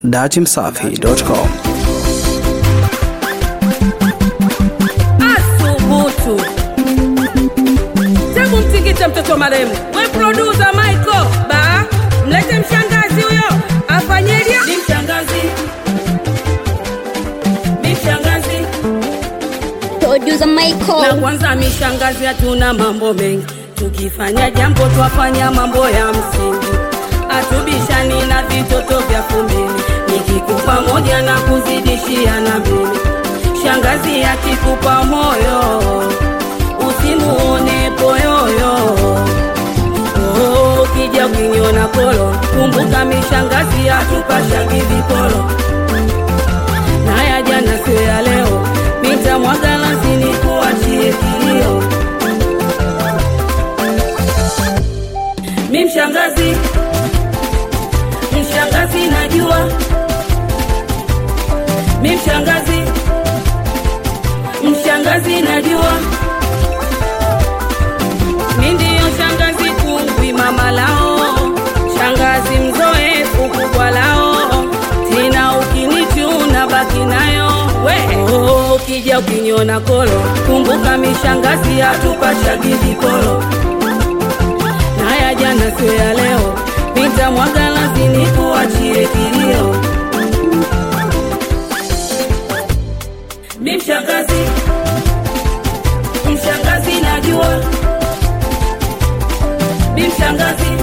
datimsafi.com. Asubutu. Hebu mtingite mtoto maremu. We producer Michael, ba mlete mshangazi huyo afanyeje? Ni mshangazi. Ni mshangazi. Producer Na Michael. kwanza mishangazi, hatuna mambo mengi, tukifanya jambo twafanya mambo ya msingi, hatubishani na vitoto vya kumbili, nikikupa moja na kuzidishia na mbili. Shangazi akikupa moyo usimuone poyoyo. Oh, ukija ukiniona polo, kumbuka mishangazi hatupashagi vipolo na ya jana sio ya leo, nitamwaga lazini kuachie kilio. Mi mshangazi, mshangazi najua, mi mshangazi, mshangazi najua, mi ndiyo shangazi kungwi mama lao, shangazi mzoefu kubwa lao, tena ukinichuna baki nayo we oh, ukija ukiniona kolo, kumbuka mishangazi hatupashagi vikolo na ya jana sio ya leo, nitamwaga lazini kuachie kilio. Mi mshangazi, mshangazi najua, mi mshangazi,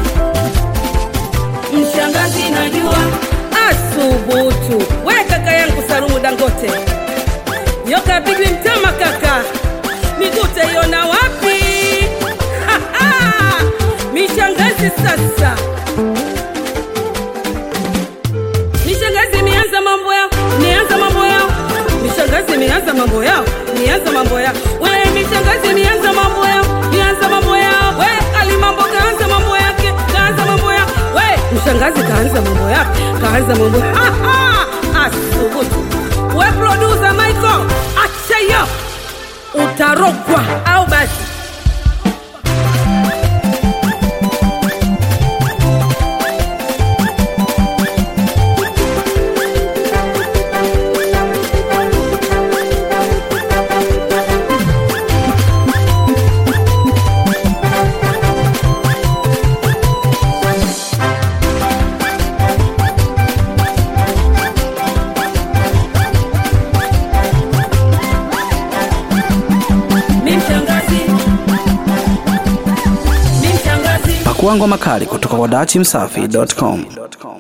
mshangazi najua. Asubutu, we kaka yangu Salumu Dangote, nyoka pigwi mtama kaka, migute iona wapi? Ha, ha! Mishangazi sasa, mishangazi mianza mambo yao, nianza mambo yao, mishangazi mianza mambo yao, nianza mambo yao, we mishangazi mianza mambo yao, nianza mambo yao, we alimambo kaanza mambo yake, kaanza mambo yao, we mshangazi kaanza mambo yake, kaanza mambo ha ha, asubutu, we producer Michael, acha hiyo, utarogwa au basi mi mshangazi, mi mshangazi Pakua ngoma kali kutoka kwa datimsafi.com.